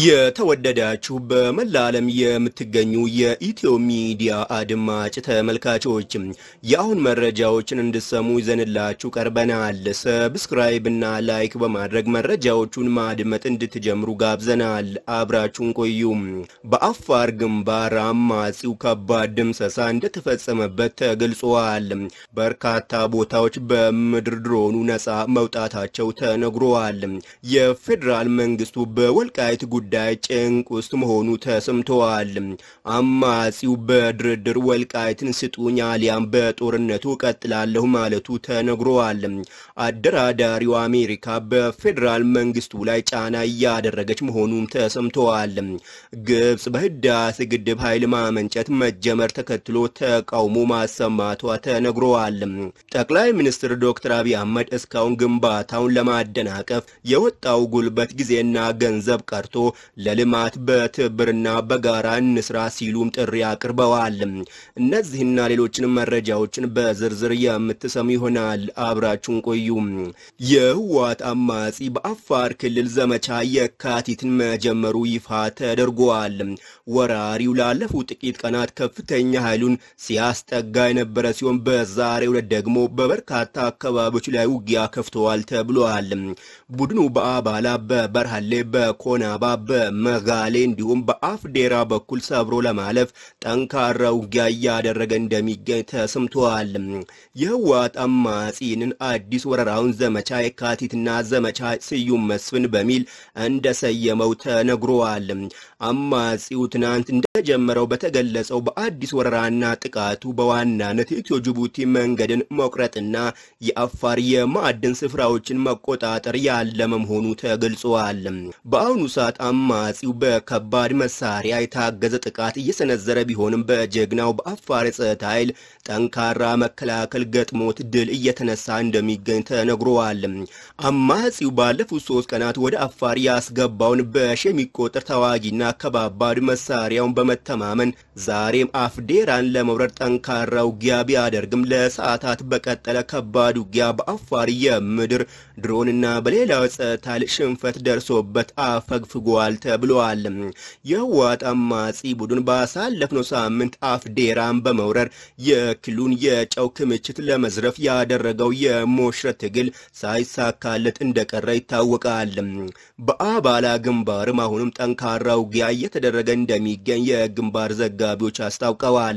የተወደዳችሁ በመላ ዓለም የምትገኙ የኢትዮ ሚዲያ አድማጭ ተመልካቾች የአሁን መረጃዎችን እንድሰሙ ይዘንላችሁ ቀርበናል። ሰብስክራይብ እና ላይክ በማድረግ መረጃዎቹን ማድመጥ እንድትጀምሩ ጋብዘናል። አብራችሁን ቆዩ። በአፋር ግንባር አማጺው ከባድ ድምሰሳ እንደተፈጸመበት ተገልጿል። በርካታ ቦታዎች በምድር ድሮኑ ነፃ መውጣታቸው ተነግሯል። የፌዴራል መንግስቱ በወልቃይት ጉዳይ ጭንቅ ውስጥ መሆኑ ተሰምተዋል። አማጺው በድርድር ወልቃይትን ስጡኝ አሊያም በጦርነቱ ቀጥላለሁ ማለቱ ተነግሯል። አደራዳሪው አሜሪካ በፌዴራል መንግስቱ ላይ ጫና እያደረገች መሆኑም ተሰምተዋል። ግብጽ በህዳሴ ግድብ ኃይል ማመንጨት መጀመር ተከትሎ ተቃውሞ ማሰማቷ ተነግሯል። ጠቅላይ ሚኒስትር ዶክተር አብይ አህመድ እስካሁን ግንባታውን ለማደናቀፍ የወጣው ጉልበት ጊዜና ገንዘብ ቀርቶ ለልማት በትብብርና በጋራ እንስራ ሲሉም ጥሪ አቅርበዋል። እነዚህና ሌሎችንም መረጃዎችን በዝርዝር የምትሰሙ ይሆናል። አብራችሁን ቆዩ። የህወሓት አማጺ በአፋር ክልል ዘመቻ የካቲትን መጀመሩ ይፋ ተደርጓል። ወራሪው ላለፉት ጥቂት ቀናት ከፍተኛ ኃይሉን ሲያስጠጋ የነበረ ሲሆን በዛሬው ዕለት ደግሞ በበርካታ አካባቢዎች ላይ ውጊያ ከፍተዋል ተብሏል። ቡድኑ በአባላ በበርሃሌ በኮናባ በመጋሌ እንዲሁም በአፍዴራ በኩል ሰብሮ ለማለፍ ጠንካራ ውጊያ እያደረገ እንደሚገኝ ተሰምተዋል። የህወሓት አማጺንን አዲስ ወረራውን ዘመቻ የካቲትና ዘመቻ ስዩም መስፍን በሚል እንደሰየመው ተነግሯል። አማጺው ትናንት እንደጀመረው በተገለጸው በአዲስ ወረራና ጥቃቱ በዋናነት የኢትዮ ጅቡቲ መንገድን መቁረጥና የአፋር የማዕድን ስፍራዎችን መቆጣጠር ያለመ መሆኑ ተገልጿል። በአሁኑ ሰዓት አማጺው በከባድ መሳሪያ የታገዘ ጥቃት እየሰነዘረ ቢሆንም በጀግናው በአፋር የጸጥታ ኃይል ጠንካራ መከላከል ገጥሞት ድል እየተነሳ እንደሚገኝ ተነግሯል። አማጺው ባለፉት ሶስት ቀናት ወደ አፋር ያስገባውን በሺ የሚቆጠር ተዋጊና ከባባድ መሳሪያውን በመተማመን ዛሬም አፍዴራን ለመውረድ ጠንካራ ውጊያ ቢያደርግም ለሰዓታት በቀጠለ ከባድ ውጊያ በአፋር የምድር ድሮንና በሌላው ጸጥታ ኃይል ሽንፈት ደርሶበት አፈግፍጓል ተብሏል። የህወሓት አማጺ ቡድን ባሳለፍነው ሳምንት አፍዴራን በመውረር የክልሉን የጨው ክምችት ለመዝረፍ ያደረገው የሞሽረት ትግል ሳይሳካለት እንደቀረ ይታወቃል። በአባላ ግንባርም አሁንም ጠንካራ ውጊያ እየተደረገ እንደሚገኝ የግንባር ዘጋቢዎች አስታውቀዋል።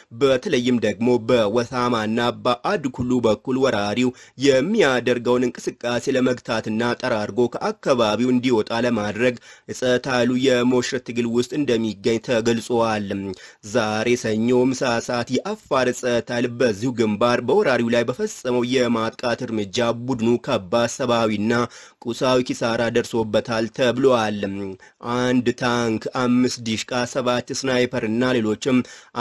በተለይም ደግሞ በወሳማና በአድኩሉ በኩል ወራሪው የሚያደርገውን እንቅስቃሴ ለመግታትና ጠራርጎ ከአካባቢው እንዲወጣ ለማድረግ የጸጥታ ኃይሉ የሞሽረት ትግል ውስጥ እንደሚገኝ ተገልጿል። ዛሬ ሰኞ ምሳ ሰዓት የአፋር ጸጥታ ኃይል በዚሁ ግንባር በወራሪው ላይ በፈጸመው የማጥቃት እርምጃ ቡድኑ ከባድ ሰብአዊና ቁሳዊ ኪሳራ ደርሶበታል ተብሏል። አንድ ታንክ፣ አምስት ዲሽቃ፣ ሰባት ስናይፐር እና ሌሎችም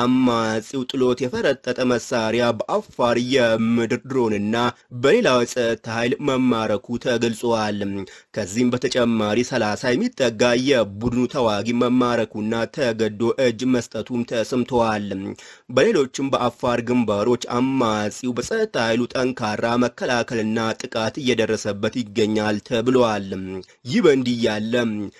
አማጺው ጥሎት የፈረጠጠ መሳሪያ በአፋር የምድር ድሮንና በሌላው ጸጥታ ኃይል መማረኩ ተገልጿል። ከዚህም በተጨማሪ ሰላሳ የሚጠጋ የቡድኑ ተዋጊ መማረኩና ተገዶ እጅ መስጠቱም ተሰምተዋል። በሌሎችም በአፋር ግንባሮች አማጺው በጸጥታ ኃይሉ ጠንካራ መከላከልና ጥቃት እየደረሰበት ይገኛል ተብሏል። ይህ በእንዲህ ያለ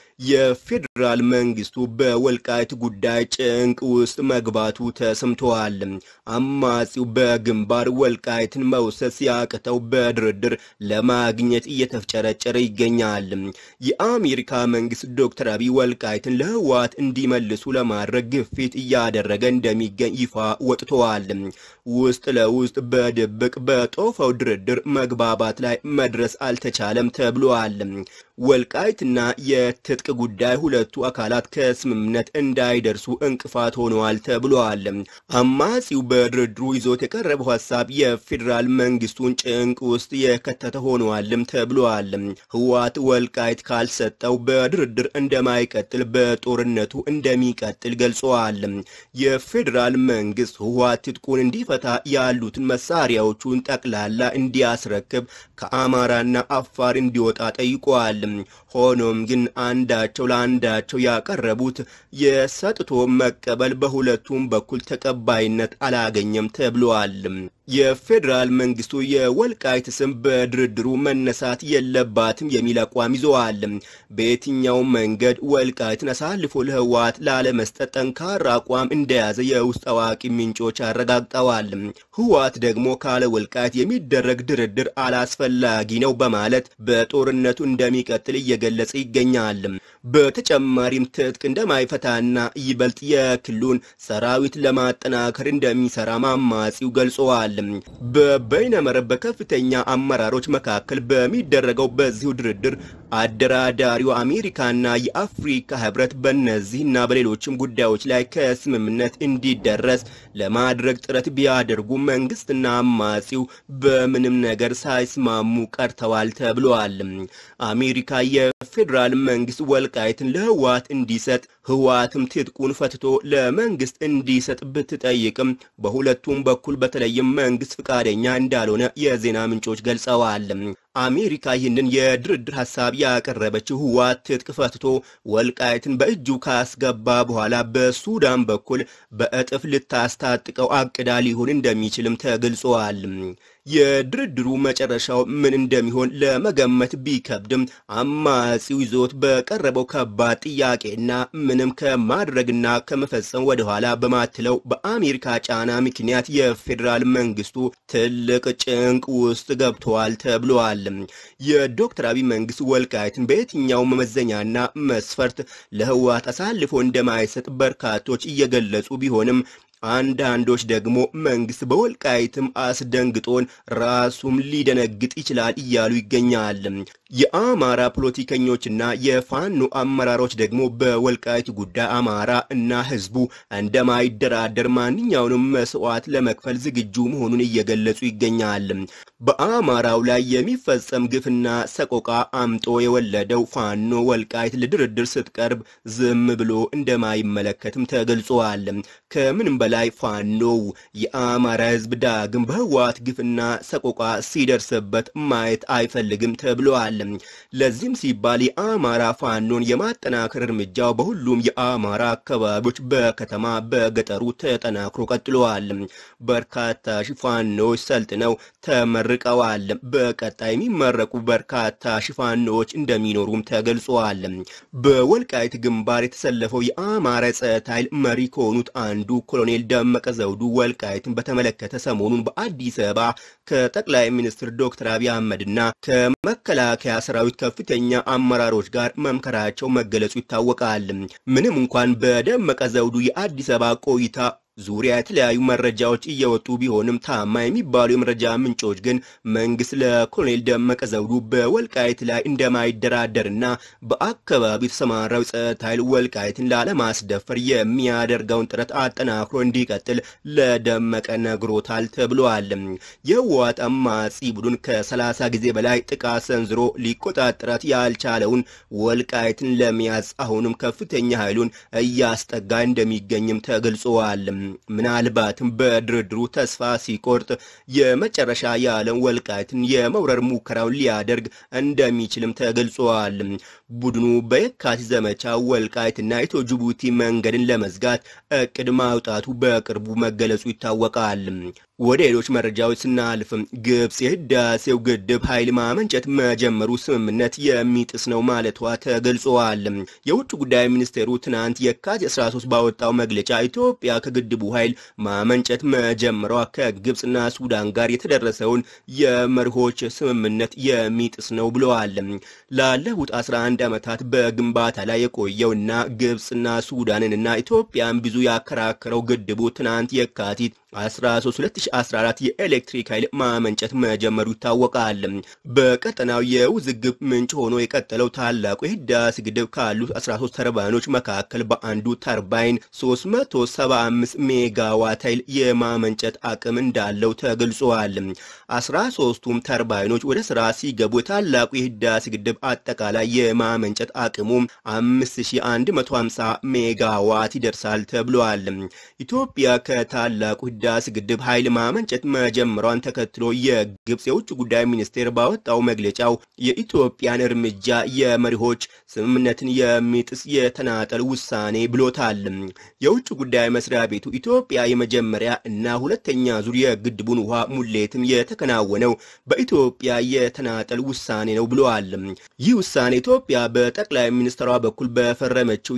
የፌዴራል መንግስቱ በወልቃይት ጉዳይ ጭንቅ ውስጥ መግባቱ ተሰምተዋል። አማጺው በግንባር ወልቃይትን መውሰድ ሲያቅተው በድርድር ለማግኘት እየተፍጨረጨረ ይገኛል። የአሜሪካ መንግስት ዶክተር አብይ ወልቃይትን ለህወሓት እንዲመልሱ ለማድረግ ግፊት እያደረገ እንደሚገኝ ይፋ ወጥተዋል። ውስጥ ለውስጥ በድብቅ በጦፈው ድርድር መግባባት ላይ መድረስ አልተቻለም ተብሏል። ወልቃይትና የትጥቅ ጉዳይ ሁለቱ አካላት ከስምምነት እንዳይደርሱ እንቅፋት ሆነዋል ተብሏል። አማጺው በድርድሩ ይዞት የቀረበው ሀሳብ የፌዴራል መንግስቱን ጭንቅ ውስጥ የከተተ ሆነዋልም ተብሏል። ህወሓት ወልቃይት ካልሰጠው በድርድር እንደማይቀጥል በጦርነቱ እንደሚቀጥል ገልጸዋል። የፌዴራል መንግስት ህወሓት ትጥቁን እንዲፈታ ያሉትን መሳሪያዎቹን ጠቅላላ እንዲያስረክብ ከአማራና አፋር እንዲወጣ ጠይቋል። ሆኖም ግን አንዳቸው ለአንዳቸው ያቀረቡት የሰጥቶ መቀበል በሁለቱም በኩል ተቀባይነት አላገኘም ተብሏል። የፌዴራል መንግስቱ የወልቃይት ስም በድርድሩ መነሳት የለባትም የሚል አቋም ይዘዋል። በየትኛውም መንገድ ወልቃይትን አሳልፎ ለህወሓት ላለመስጠት ጠንካራ አቋም እንደያዘ የውስጥ አዋቂ ምንጮች አረጋግጠዋል። ህወሓት ደግሞ ካለ ወልቃይት የሚደረግ ድርድር አላስፈላጊ ነው በማለት በጦርነቱ እንደሚቀጥል እየገለጸ ይገኛል። በተጨማሪም ትጥቅ እንደማይፈታና ይበልጥ የክልሉን ሰራዊት ለማጠናከር እንደሚሰራ አማጺው ገልጸዋል። በበይነመረብ በከፍተኛ አመራሮች መካከል በሚደረገው በዚሁ ድርድር አደራዳሪው አሜሪካና የአፍሪካ ህብረት በእነዚህና በሌሎችም ጉዳዮች ላይ ከስምምነት እንዲደረስ ለማድረግ ጥረት ቢያደርጉ መንግስትና አማጺው በምንም ነገር ሳይስማሙ ቀርተዋል ተብለዋል። አሜሪካ የፌዴራል መንግስት ወልቃይትን ለህወሓት እንዲሰጥ ህወሓትም ትጥቁን ፈትቶ ለመንግስት እንዲሰጥ ብትጠይቅም በሁለቱም በኩል በተለይም መንግስት ፍቃደኛ እንዳልሆነ የዜና ምንጮች ገልጸዋል። አሜሪካ ይህንን የድርድር ሀሳብ ያቀረበችው ህወሓት ትጥቅ ፈትቶ ወልቃይትን በእጁ ካስገባ በኋላ በሱዳን በኩል በእጥፍ ልታስታጥቀው አቅዳ ሊሆን እንደሚችልም ተገልጿል። የድርድሩ መጨረሻው ምን እንደሚሆን ለመገመት ቢከብድም አማጺው ይዞት በቀረበው ከባድ ጥያቄና ምንም ከማድረግና ከመፈጸም ወደኋላ በማትለው በአሜሪካ ጫና ምክንያት የፌዴራል መንግስቱ ትልቅ ጭንቅ ውስጥ ገብተዋል ተብሏል። የዶክተር አብይ መንግስት ወልቃይትን በየትኛው መመዘኛና መስፈርት ለህወሓት አሳልፎ እንደማይሰጥ በርካቶች እየገለጹ ቢሆንም አንዳንዶች ደግሞ መንግስት በወልቃይትም አስደንግጦን ራሱም ሊደነግጥ ይችላል እያሉ ይገኛል። የአማራ ፖለቲከኞችና የፋኖ አመራሮች ደግሞ በወልቃይት ጉዳይ አማራ እና ህዝቡ እንደማይደራደር ማንኛውንም መስዋዕት ለመክፈል ዝግጁ መሆኑን እየገለጹ ይገኛል። በአማራው ላይ የሚፈጸም ግፍና ሰቆቃ አምጦ የወለደው ፋኖ ወልቃይት ለድርድር ስትቀርብ ዝም ብሎ እንደማይመለከትም ተገልጿል። ከምንም በላይ ፋኖው የአማራ ህዝብ ዳግም በህወሓት ግፍና ሰቆቃ ሲደርስበት ማየት አይፈልግም ተብሏል። ለዚህም ሲባል የአማራ ፋኖን የማጠናከር እርምጃው በሁሉም የአማራ አካባቢዎች በከተማ በገጠሩ ተጠናክሮ ቀጥለዋል። በርካታ ፋኖዎች ሰልጥነው ተመርቀዋል። በቀጣይ የሚመረቁ በርካታ ፋኖዎች እንደሚኖሩም ተገልጿል። በወልቃይት ግንባር የተሰለፈው የአማራ ጸጥታ ኃይል መሪ ከሆኑት አንዱ ኮሎኔል ደመቀ ዘውዱ ወልቃይትን በተመለከተ ሰሞኑን በአዲስ አበባ ከጠቅላይ ሚኒስትር ዶክተር አብይ አህመድና ከመከላከያ ሰራዊት ከፍተኛ አመራሮች ጋር መምከራቸው መገለጹ ይታወቃል። ምንም እንኳን በደመቀ ዘውዱ የአዲስ አበባ ቆይታ ዙሪያ የተለያዩ መረጃዎች እየወጡ ቢሆንም ታማኝ የሚባሉ የመረጃ ምንጮች ግን መንግስት ለኮሎኔል ደመቀ ዘውዱ በወልቃይት ላይ እንደማይደራደርና በአካባቢው የተሰማራው ጸጥታ ኃይል ወልቃይትን ላለማስደፈር የሚያደርገውን ጥረት አጠናክሮ እንዲቀጥል ለደመቀ ነግሮታል ተብሏል። የህወሓት አማጺ ቡድን ከ30 ጊዜ በላይ ጥቃት ሰንዝሮ ሊቆጣጠራት ያልቻለውን ወልቃይትን ለመያዝ አሁንም ከፍተኛ ኃይሉን እያስጠጋ እንደሚገኝም ተገልጿል። ምናልባትም በድርድሩ ተስፋ ሲቆርጥ የመጨረሻ ያለን ወልቃይትን የመውረር ሙከራውን ሊያደርግ እንደሚችልም ተገልጿል። ቡድኑ በየካቲት ዘመቻ ወልቃይትና ኢትዮ ጅቡቲ መንገድን ለመዝጋት እቅድ ማውጣቱ በቅርቡ መገለጹ ይታወቃል። ወደ ሌሎች መረጃዎች ስናልፍም ግብጽ የህዳሴው ግድብ ኃይል ማመንጨት መጀመሩ ስምምነት የሚጥስ ነው ማለቷ ተገልጿል። የውጭ ጉዳይ ሚኒስቴሩ ትናንት የካቲት 13 ባወጣው መግለጫ ኢትዮጵያ ከግድቡ ኃይል ማመንጨት መጀመሯ ከግብጽና ሱዳን ጋር የተደረሰውን የመርሆች ስምምነት የሚጥስ ነው ብለዋል። ላለፉት 11 ዓመታት በግንባታ ላይ የቆየውና ግብጽና ሱዳንንና ኢትዮጵያን ብዙ ያከራከረው ግድቡ ትናንት የካቲት 13 2014 የኤሌክትሪክ ኃይል ማመንጨት መጀመሩ ይታወቃል። በቀጠናው የውዝግብ ምንጭ ሆኖ የቀጠለው ታላቁ የህዳሴ ግድብ ካሉት 13 ተርባይኖች መካከል በአንዱ ተርባይን 375 ሜጋዋት ኃይል የማመንጨት አቅም እንዳለው ተገልጿል። 13ቱም ተርባይኖች ወደ ስራ ሲገቡ የታላቁ የህዳሴ ግድብ አጠቃላይ የማመንጨት አቅሙ 5150 ሜጋዋት ይደርሳል ተብሏል። ኢትዮጵያ ከታላቁ ከህዳሴ ግድብ ኃይል ማመንጨት መጀመሯን ተከትሎ የግብፅ የውጭ ጉዳይ ሚኒስቴር ባወጣው መግለጫው የኢትዮጵያን እርምጃ የመሪዎች ስምምነትን የሚጥስ የተናጠል ውሳኔ ብሎታል። የውጭ ጉዳይ መስሪያ ቤቱ ኢትዮጵያ የመጀመሪያ እና ሁለተኛ ዙር የግድቡን ውሃ ሙሌትም የተከናወነው በኢትዮጵያ የተናጠል ውሳኔ ነው ብለዋል። ይህ ውሳኔ ኢትዮጵያ በጠቅላይ ሚኒስትሯ በኩል በፈረመችው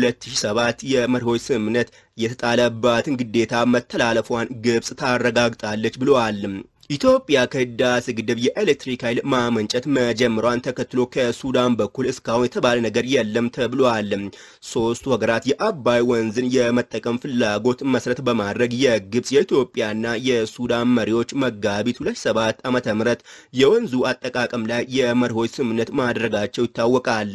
የ2007 የመሪዎች ስምምነት የተጣለባትን ግዴታ መተላለፏን ግብፅ ታረጋግጣለች ብለዋል። ኢትዮጵያ ከህዳሴ ግድብ የኤሌክትሪክ ኃይል ማመንጨት መጀመሯን ተከትሎ ከሱዳን በኩል እስካሁን የተባለ ነገር የለም ተብሏል። ሶስቱ ሀገራት የአባይ ወንዝን የመጠቀም ፍላጎት መሰረት በማድረግ የግብፅ የኢትዮጵያና የሱዳን መሪዎች መጋቢት 27 ዓመተ ምህረት የወንዙ አጠቃቀም ላይ የመሪዎች ስምምነት ማድረጋቸው ይታወቃል።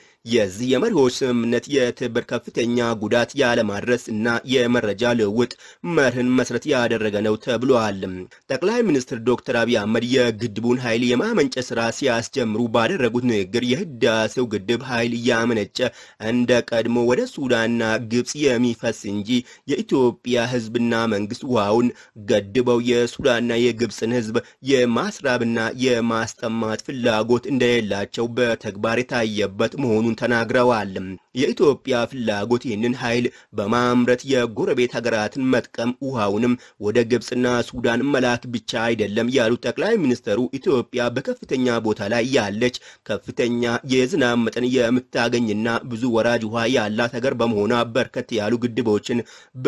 የዚህ የመሪዎች ስምምነት የትብብር ከፍተኛ ጉዳት ያለማድረስ እና የመረጃ ልውውጥ መርህን መሰረት ያደረገ ነው ተብሏል። ጠቅላይ ሚኒስትር ዶክተር አብይ አህመድ የግድቡን ኃይል የማመንጨት ስራ ሲያስጀምሩ ባደረጉት ንግግር የህዳሴው ግድብ ኃይል እያመነጨ እንደ ቀድሞ ወደ ሱዳንና ግብፅ የሚፈስ እንጂ የኢትዮጵያ ህዝብና መንግስት ውሃውን ገድበው የሱዳንና የግብፅን ህዝብ የማስራብና የማስጠማት ፍላጎት እንደሌላቸው በተግባር የታየበት መሆኑን ተናግረዋል። የኢትዮጵያ ፍላጎት ይህንን ኃይል በማምረት የጎረቤት ሀገራትን መጥቀም ውሃውንም ወደ ግብፅና ሱዳን መላክ ብቻ አይደለም ያሉት ጠቅላይ ሚኒስትሩ ኢትዮጵያ በከፍተኛ ቦታ ላይ ያለች ከፍተኛ የዝናብ መጠን የምታገኝና ብዙ ወራጅ ውሃ ያላት ሀገር በመሆኗ በርከት ያሉ ግድቦችን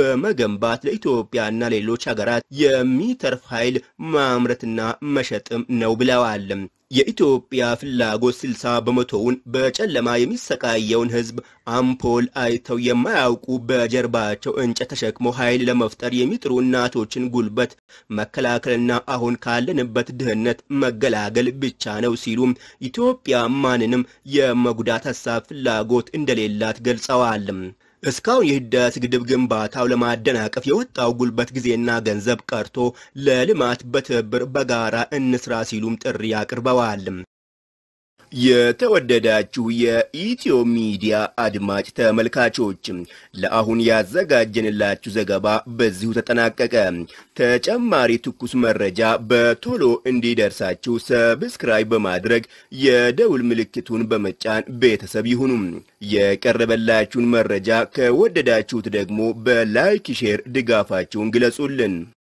በመገንባት ለኢትዮጵያና ሌሎች ሀገራት የሚተርፍ ኃይል ማምረትና መሸጥም ነው ብለዋል። የኢትዮጵያ ፍላጎት 60 በመቶውን በጨለማ የሚሰቃየውን ህዝብ አምፖል አይተው የማያውቁ በጀርባቸው እንጨት ተሸክመው ኃይል ለመፍጠር የሚጥሩ እናቶችን ጉልበት መከላከልና አሁን ካለንበት ድህነት መገላገል ብቻ ነው ሲሉም ኢትዮጵያ ማንንም የመጉዳት ሀሳብ ፍላጎት እንደሌላት ገልጸዋል። እስካሁን የህዳሴ ግድብ ግንባታው ለማደናቀፍ የወጣው ጉልበት ጊዜና ገንዘብ ቀርቶ ለልማት በትብብር በጋራ እንስራ ሲሉም ጥሪ አቅርበዋል። የተወደዳችሁ የኢትዮ ሚዲያ አድማጭ ተመልካቾች ለአሁን ያዘጋጀንላችሁ ዘገባ በዚሁ ተጠናቀቀ። ተጨማሪ ትኩስ መረጃ በቶሎ እንዲደርሳችሁ ሰብስክራይብ በማድረግ የደውል ምልክቱን በመጫን ቤተሰብ ይሁኑ። የቀረበላችሁን መረጃ ከወደዳችሁት ደግሞ በላይክ ሼር ድጋፋችሁን ግለጹልን።